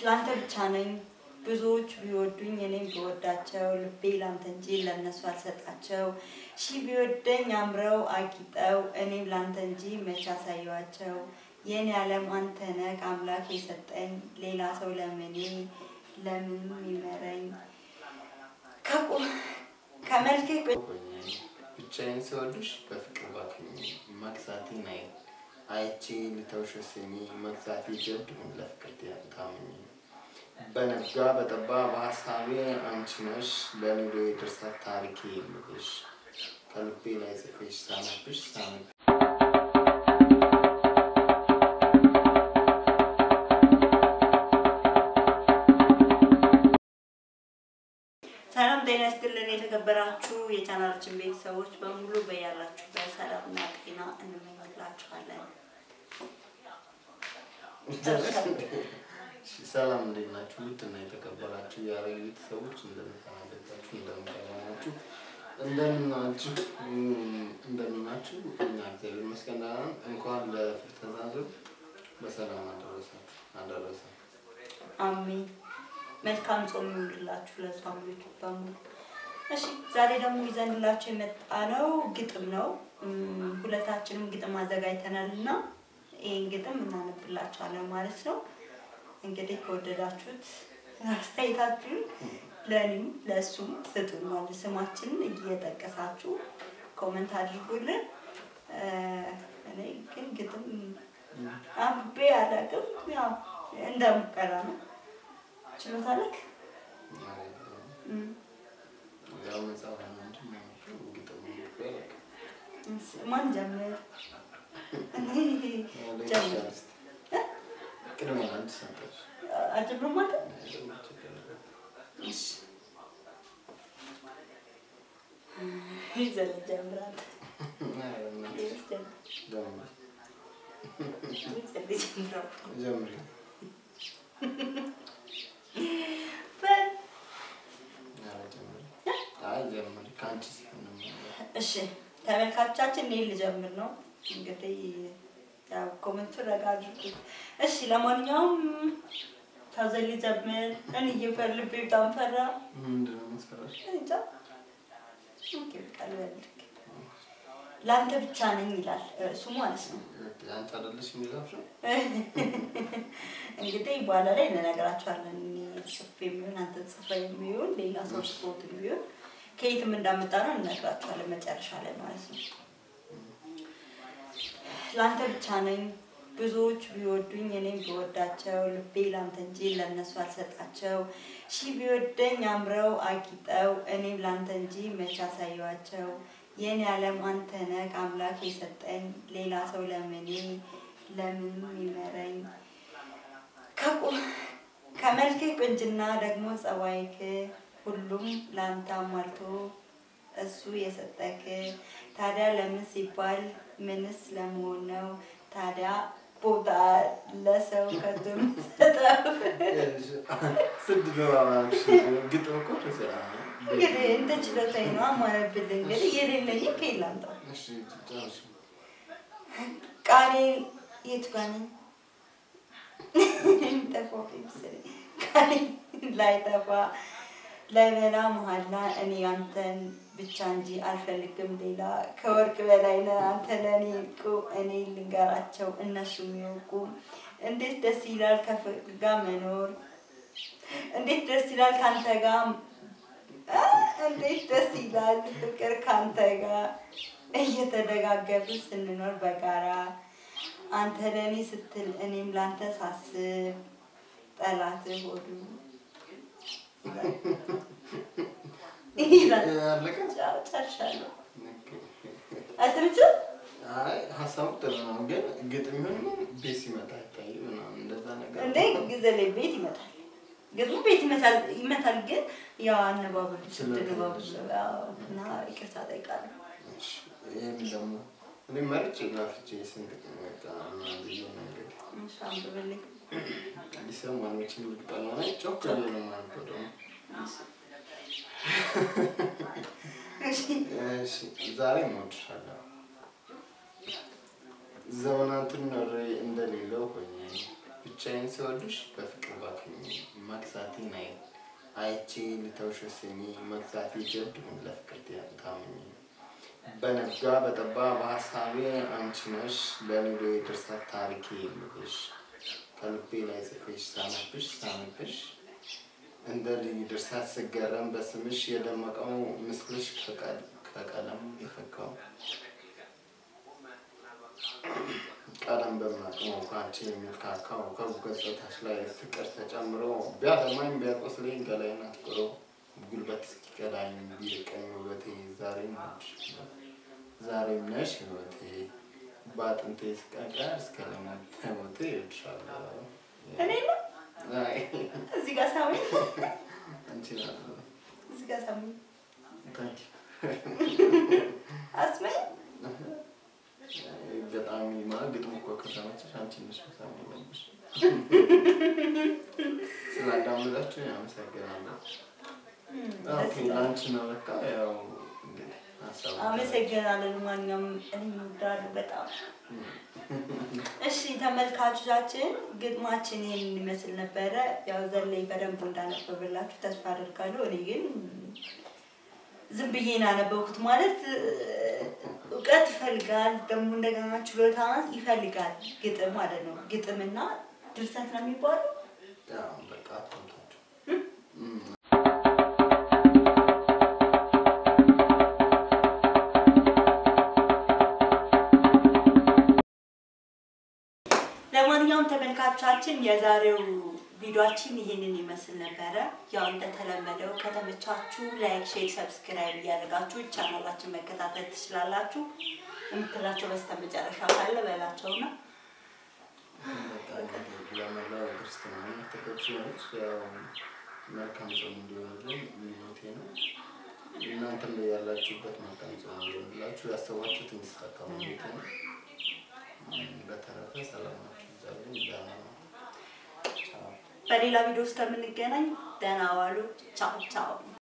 ላንተ ብቻ ነኝ ብዙዎች ቢወዱኝ እኔም ብወዳቸው ልቤ ላንተ እንጂ ለእነሱ አልሰጣቸው ሺህ ቢወደኝ አምረው አጊጠው እኔም ላንተ እንጂ መቼ አሳየዋቸው የኔ ዓለም አንተ ነህ አምላክ የሰጠኝ ሌላ ሰው ለምኔ ለምን ይመረኝ ከቁ- ከመልክህ ብቻዬን ስወድሽ በፍቅር ባክኝ መግዛቴ ናይ አይቼ ልተውሽ ስሚ መግዛቴ ጀብድ ሁን ለፍቅር ታምኝ በነጋ በጠባ በሀሳቤ አንቺ ነሽ ለኑሮ የድርሰት ታሪኬ የምልሽ ከልቤ ላይ ጽፌሽ ሳነብሽ ሳነብ ሰላም ጤና ይስጥልን የተከበራችሁ የቻናላችን ቤተሰቦች በሙሉ በያላችሁበት ሰላምና ጤና እንመኝላችኋለን። ሰላም እንዴት ናችሁ? ውድና የተከበራችሁ የአረግ ቤተሰቦች እንደምታናደጋችሁ እንደምታናችሁ እንደምናችሁ እንደምናችሁ እኛ እግዚአብሔር ይመስገን ደህና ነን። እንኳን ለፍልሰታ ዙር በሰላም አደረሳችሁ አደረሰ። አሜን። መልካም ጾም ይሁንላችሁ ለጾሞች በሙሉ። እሺ ዛሬ ደግሞ ይዘንላችሁ የመጣ ነው ግጥም ነው። እም፣ ሁለታችንም ግጥም አዘጋጅተናል እና ይህን ግጥም እናነብላችኋለን ማለት ነው። እንግዲህ ከወደዳችሁት አስተያየታችሁን ለእኔም ለእሱም ስጡን ማለት ስማችንን እየጠቀሳችሁ ኮመንት አድርጉልን። እ፣ እኔ ግን ግጥም አንብቤ አላውቅም። ያው እንደ ሙከራ ነው። ችሎታ ልክ ያው መጽሐፍ ነው እንጂ ማነው ግጥም ይባላል። ማን ጀምር? እኔ ጀምር። ጀምር ቅድሚያ አንድ ሰጠች አጀምር ማለት እሺ። ይዘል ጀምራት ጀምሪ በል ኧረ ጀምሪ አይ ጀምሪ ከአንቺ ሲሆን ነው የሚያምረው። እሺ ተመልካቾቻችን እኔ ልጀምር ነው እንግዲህ ያው ኮመንቱ ረጋ አድርጉት። እሺ ለማንኛውም ታዘል ጀምር። እኔ እየፈልብ በጣም ፈራ ምንድን ነው የምትሰራሽ? እንጃ ኦኬ በቃ ልበልክ። ለአንተ ብቻ ነኝ ይላል እሱ ማለት ነው። አንቺ አይደለሽ የሚለብሽው? እንግዲህ በኋላ ላይ እንነግራቸዋለን። እኔ ጽፌ የሚሆን አንተ ጽፈ የሚሆን ሌላ ሰው ጽፎት የሚሆን ከየትም እንዳመጣ ነው እንነግራቸዋለን መጨረሻ ላይ ማለት ነው። ለአንተ ብቻ ነኝ ብዙዎች ቢወዱኝ እኔም ብወዳቸው ልቤ ላንተ እንጂ ለእነሱ አልሰጣቸው ሺህ ቢወደኝ አምረው አጊጠው እኔም ላንተ እንጂ መቼ አሳየዋቸው የኔ ዓለም አንተ ነህ አምላክ የሰጠኝ ሌላ ሰው ለምኔ ለምን ይመረኝ ከቁ- ከመልክህ ቁንጅና ደግሞ ጸባይክ ሁሉም ለአንተ አሟልቶ እሱ የሰጠክ ታዲያ ለምን ሲባል ምንስ ለመሆን ነው ታዲያ ቦታ ለሰው ከትም ሰጠው ስድ ገባባሽ ግጥም እኮ ተሰራ ነው። እንግዲህ እንደ ችሎታዬ ነው አማረብል እንግዲህ የሌለኝ ከየት ላምጣው እሺ ጨርሽ። ቃሌ የቱ ጋር ነኝ? የሚጠፋው መሰለኝ። ቃሌ ላይጠፋ ላይበላ መሀላ እኔ አንተን ብቻ እንጂ አልፈልግም ሌላ ከወርቅ በላይ ነህ አንተ ለእኔ ዕንቁ እኔ ልንገራቸው እነሱ የሚወቁ እንዴት ደስ ይላል ከፍቅር ጋር መኖር እንዴት ደስ ይላል ከአንተ ጋር አ፣ እንዴት ደስ ይላል ፍቅር ከአንተ ጋር እየተደጋገፉ ስንኖር በጋራ አንተ ለእኔ ስትል እኔም ላንተ ሳስብ ጠላት ሆዱ ይላል። አለቀ? ጫው ጨርሻለሁ። አልተመቸም? አይ ሀሳቡ ጥሩ ነው፣ ግን ግጥም ይሁን ምን ቤት ሲመጣ አይታይም ምናምን እንደዛ ነገር እንዴ ጊዜ ላይ ቤት ይመታል፣ ግጥሙ ቤት ይመታል ይመታል። ግን ያው አነባበሉ ስትገባቡ እና ይቅርታ ጠይቃለሁ። እሺ፣ ይሄን ደግሞ እኔ መርጬ ላፍቼ ስንት ግጥም በቃ ምናምን ብዬ ነው እንግዲህ እሺ፣ አንብብልኝ። አዲስ ሰማኖችን ልቅጠና ላይ ጮክ ብዬ ነው የማነበው ደግሞ እሺ፣ እሺ ዛሬ እወድሻለሁ ዘመናትን ኖሬ እንደሌለው ሆኜ ብቻዬን ስወድሽ በፍቅር በፍቅር ባክኝ መግዛቴን አይ አይቼ ልተውሽ ወስኜ መግዛቴ ጀብድ ይሁን ለፍቅር ታምኝ በነጋ በጠባ በሀሳቤ አንቺ ነሽ ለኔዶ የድርሰት ታሪኬ የምልሽ ከልቤ ላይ ጽፌሽ ሳነብሽ ሳነብሽ እንደ ልዩ ድርሰት ስገረም በስምሽ የደመቀው ምስልሽ ከቀለም የፈካው ቀለም በምናቅመው ከአንቺ የሚል ካካው ከገጽታሽ ላይ ፍቅር ተጨምሮ ቢያለማኝ ቢያቆስለኝ ገላይን አትቁሮ ጉልበት እስኪቀዳኝ ቢርቀኝ ውበቴ ዛሬም ዛሬም ነሽ ህይወቴ በአጥንቴ ስቀቀር እስከ ለሞቴ እወድሻለሁ። እኔ ነው አይ እዚህ ጋር ሳሚ አንቺ ናት። እዚህ ጋር ሳሚ ታንኪ አስመኝ ገጣሚ ማለት ግጥም እኮ ከተመቸሽ አንቺ ነሽ መሳም ያለብሽ። ስላዳመጣችሁ አመሰግናለሁ። ኦኬ ለአንቺ ነው በቃ ያው እንግዲህ ሀሳቡ አመሰግናለሁ። ማንኛውም እኔ እወዳለሁ በጣም። እሺ ተመልካቾቻችን ግጥማችን ይሄን ይመስል ነበረ። ያው ዘላይ በደንብ እንዳነበበላችሁ ተስፋ አደርጋለሁ። እኔ ግን ዝም ብዬ ነው ያነበብኩት። ማለት እውቀት ይፈልጋል፣ ደግሞ እንደገና ችሎታ ይፈልጋል። ግጥም ማለት ነው። ግጥምና ድርሰት ነው የሚባለው። ያው በቃ አታምታችሁ ለማንኛውም ተመልካቾቻችን የዛሬው ቪዲዮችን ይህንን ይመስል ነበረ። ያው እንደተለመደው ከተመቻችሁ ላይክ፣ ሼር፣ ሰብስክራይብ እያደረጋችሁ ቻናላችን መከታተል ትችላላችሁ። የምትላቸው በስተመጨረሻ ካለ በላቸውና በቃ እንግዲህ ለመላው ክርስትና እምነት ተከታዮች ያው መልካም ጾም እንዲሆንልን ምኞቴ ነው። እናንተም ያላችሁበት መልካም ጾም እንዲሆንላችሁ ያሰባችሁት እንዲሳካ ምኞቴ ነው። በተረፈ ሰላማችሁ ይብዛልኝ። ደህና ነው። ቻው። በሌላ ቪዲዮ ውስጥ ከምንገናኝ ደህና ዋሉ። ቻው ቻው።